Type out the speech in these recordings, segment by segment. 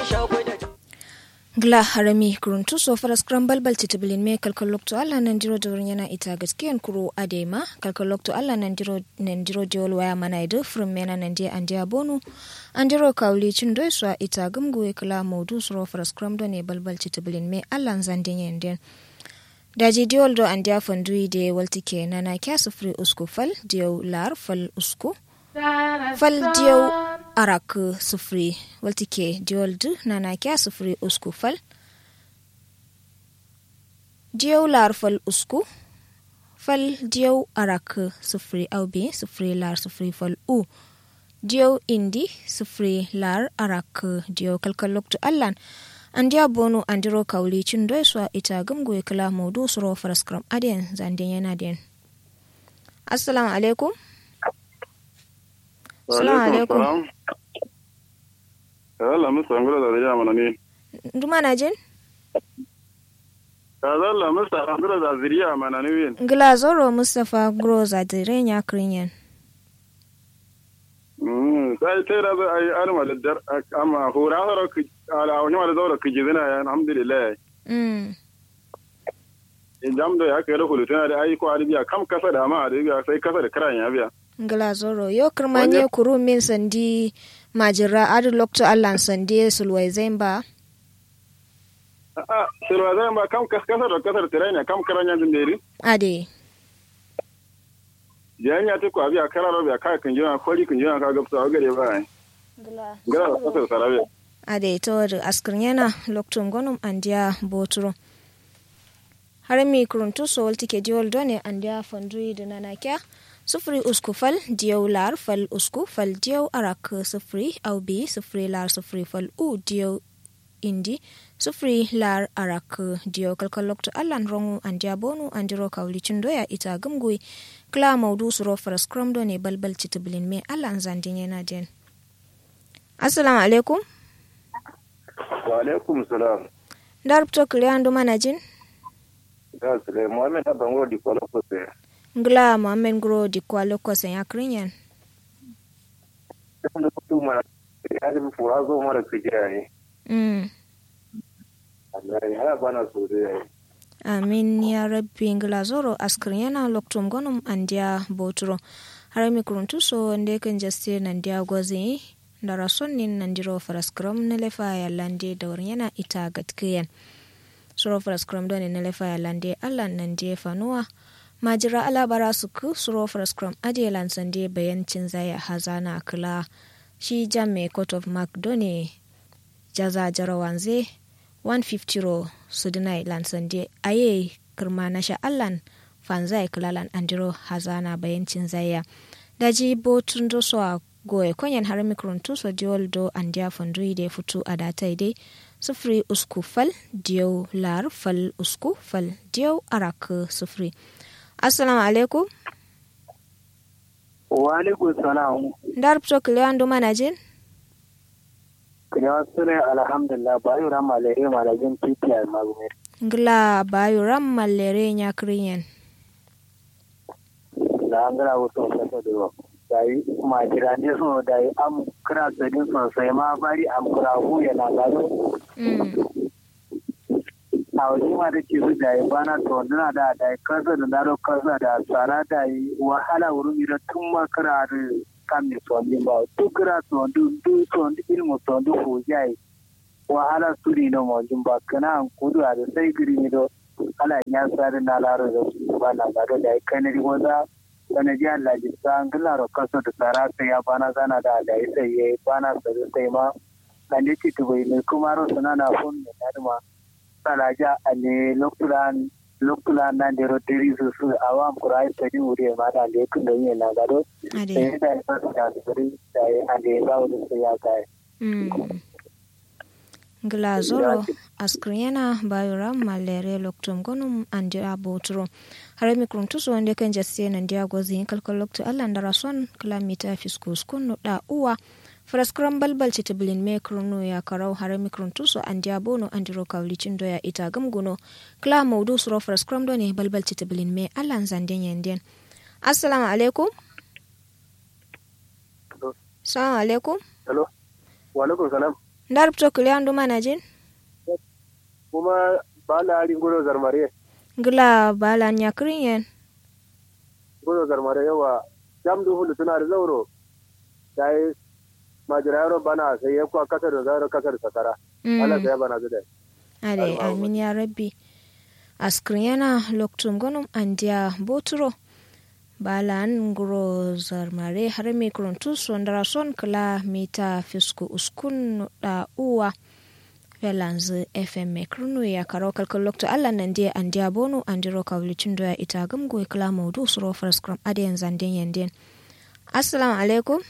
gla harami kuruntu so fara scramble bal titibilin me kalkal lokto alla nan diro dorin yana ita gaskiyan kuro adema kalkal lokto alla nan diro nan diro jol waya mana ido from mena nan dia an dia bonu an diro kawli cin doi so ita gumgu e kala modu so fara scramble ne balbal titibilin me alla zandin yenden daji diol do an dia fandui de waltike nana kya sufri usku fal diyo lar fal usku fal diyo arak sufri waltike diol du nana kya sufri usku fal diyo lar fal usku fal diyo arak sufri aube sufri lar sufri fal u diyo indi sufri lar arak diyo kalkalok tu allan andiya bonu andiro kawli cin doiswa ita gumgu ya kala maudu suro faraskram adiyan zandin yana den assalamu alaikum assalamu alaikum Allah musa ngula da zariya mana ne nduma na jin Allah musa ngula da zariya mana ne win ngila zoro mustafa gro za direnya krinyen sai sai da ai arma da dar amma hura hura ala wani wala zaura kiji zina ya alhamdulillah mm in jam da ya kai da hulu tana da ai ko arabiya kam kasa da ma arabiya sai kasa da karan ya biya ngila zoro yo kirmanye kuru min sandi majira adu lokto allan sandi sulwai zemba a sulwai zemba kam kasa da kasa da tiranya kam karan ya dindiri ade janya ta ko abiya kararo biya ka kan jina kori kan jina ka gabsa wa gare ba ngila ngala da kasa sarabe ade to askrin yana lokto gonum andiya boturo har mi kuruntu so walti ke diol done andiya fandui dinana kya sufuri usku fal diyaw lar fal usku fal diyaw arak sufuri au bi sufuri lar sufuri fal u diyaw indi sufuri lar arak diyaw kalkal lokto allan rongu andiya bonu andiro kawli doya ita gumgui kla maudu suro faras kramdo ne balbal citiblin me allan zandin yana den assalamu alaikum wa alaikum salam darupto kiliyandu manajin da sule muhammed abango di kwalo ko ngla mohammed gro di kwalo kosen ya krinyan da kuma ya da fura zo mara kijani mm. Allah ya bana so da amin ya rabbi ngla zoro askrin yana loktum gonum andiya boturo har mi kuruntu so nde kan jaste nandiya gozi ndara sonnin nandiro faraskram na lefa ya lande da yana ita gatkiyan suro faraskram doni na lefa ya lande allah nandiya fanuwa majira alabara su ku suro faraskram adiyelan sande bayancin zaya hazana kula shi jam mai court of mark done jaza jarawanze 150 ro sudinai lansande aye kirma na sha'allan fanzai kilalan andiro hazana bayancin zaya daji botun do so a goye konyan har mikron tuso diol do andiya fondui de futu a datai dai sufuri usku fal diyo lar fal usku fal diyo arak sufuri assalamu alaikum wa alaikum salam dar pto kiliyan do manajin kilewa sune alhamdulillah bayu ran malere malajin titi al magumir ngla bayu ram malere nya kriyen da an gara wasu kasa da ruwa dai ma jira ne so dai am kira sadin sosai ma bari am kira hu yana gado mm. a wajen ma da ke su dai bana to dana da dai kasa da daro kasa da tsara dai wahala wurin ira tun ma kira da kan mi so din ba to kira to du du to ilmu to du hu jai wahala suri no mo jin ba kana an kudu a da sai giri ni do ala ya sare na laro da ba na gado dai kanari wanda sanadi Allah ji san gilaro kaso da tsara sai ya bana zana da dai sai ya bana sai sai ma kan da ci tubai ne kuma ro sana na fun ne da ma salaja ane lokulan lokulan nan da rotiri su su awam kurai sai wuri ma da le kun da yin na gado ade sai da ya da gari da ya ande ba wani sai ya kai mm. ngla zoro askriyana bayura malere loktum gonum andi abotro hare mikron tuso wande kan jasse nan dia gozi kalkal loktu allah ndara son kilamita fiskus kunno da uwa fraskram balbal citiblin me krono ya karau hare mikron tuso andi abono andi ro kawlicin doya ita gamguno kla maudu suro fraskram do ne balbal citiblin me allah zanden yenden assalamu alaikum assalamu alaikum hello wa alaikum salam ndar to kiliyan duma na jin kuma ba la ari ngoro zarmare ngila bala nya kirin yen ngoro zarmare yawa jam du hulu tuna da zauro dai majira yaro bana sai ya kwa kasar da zauro kasar sakara ala sai bana zuda ade amin ya rabbi askriyana loktum gonum andia boturo balan nguro zarmare har mi kuruntu sondara son kala mita fisku uskun da uwa velanzu fm mai kurnu ya karo kalkal lokto allah nan dia andia bonu andiro kawlicin doya ita gamgo kala maudu suro fraskram adiyan zanden yanden assalamu alaikum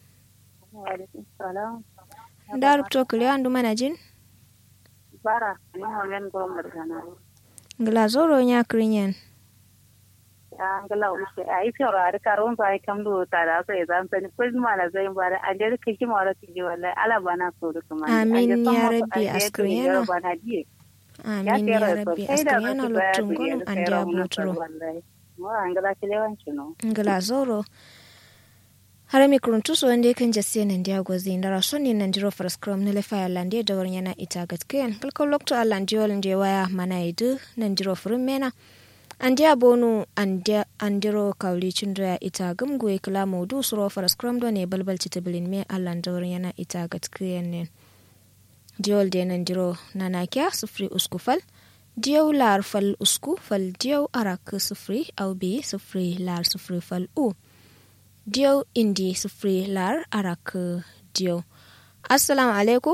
da rubto kuliya andu mana jin bara ni homen gomar sana ngla zoro nya krinyen angala ushe ai fioro ar karon ba kam do tara ko ezan sani ko ma na zai bara an da kike ma ra kije wallahi ala bana so da kuma amin ya rabbi askriyana amin ya rabbi askriyana loktum gonum an da buturo mo angala kilewanci no ngla zoro har mi kuruntu so wanda kan jasse nan dia gozi ndara sonni nan diro for scrum ne le fa lande da warnya na ita gatken kalkal lokto allan diol nje waya mana idu nan diro furin mena an dia bonu an diro kauli cindra ita gamgoye kala maudu suro for scrum do ne balbal citabilin me allan da warnya na ita gatken ne diol de nan diro nana kya sufri uskufal diyaw lar fal usku fal diyaw arak sufri au bi sufri lar sufri fal u diyo indi sufuri lar arak diyo assalamu alaikum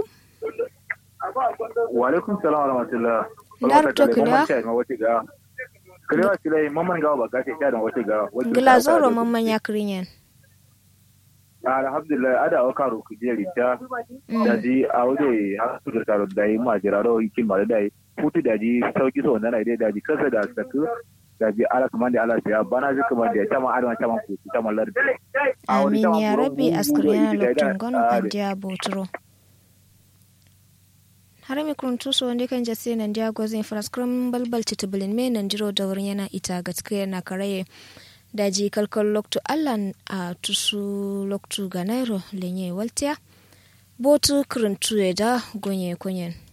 wa alaikum salam wa rahmatullah ndar to kila kila kila mamman gawa ba gashi ta da wace gawa gila zoro mamman ya kirinyen alhamdulillah ada o karo ku je rita da ji a waje har su da taro da yi ma jiraro kin ma da yi futu da ji sauki so nan dai da ji kasa da saku da bi ala kaman da ala ya bana ji kaman da ta ma adama ta ma ku ta ma lardi amin ya rabbi askriya lokacin gono andiya botro har mi kuruntu so wanda kan jase nan dia gozin fraskram balbal titibulin me nan jiro da wurin yana ita gaskiya na karaye daji kalkal loktu allan a tusu loktu ganairo lenye waltiya botu kuruntu da gonye kunyen